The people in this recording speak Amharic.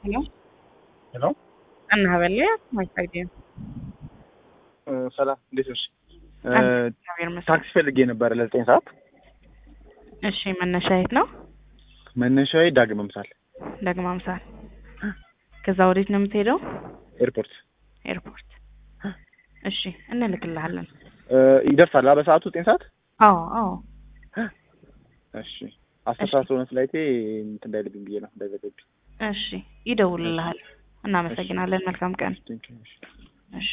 Hello? ሄሎ እና በለ ማይታገኝ ሰላም እንዴት ነሽ? እግዚአብሔር ይመስገን። ታክሲ ፈልጌ ነበረ ለዘጠኝ ሰዓት እሺ መነሻ የት ነው? መነሻዬ ዳግም አምሳል ደግማ አምሳል። ከዛ ወዴት ነው የምትሄደው? ኤርፖርት ኤርፖርት። እሺ እንልክልሃለን። ይደርሳል አ በሰዓቱ ዘጠኝ ሰዓት አዎ አዎ። እሺ አስር እሺ። ሰዓት ሆነ ፍላይቴ እንትን እንዳይልብኝ ብዬ ነው እንዳይዘገብኝ እሺ ይደውልልሃል። እናመሰግናለን። መልካም ቀን። Thank you.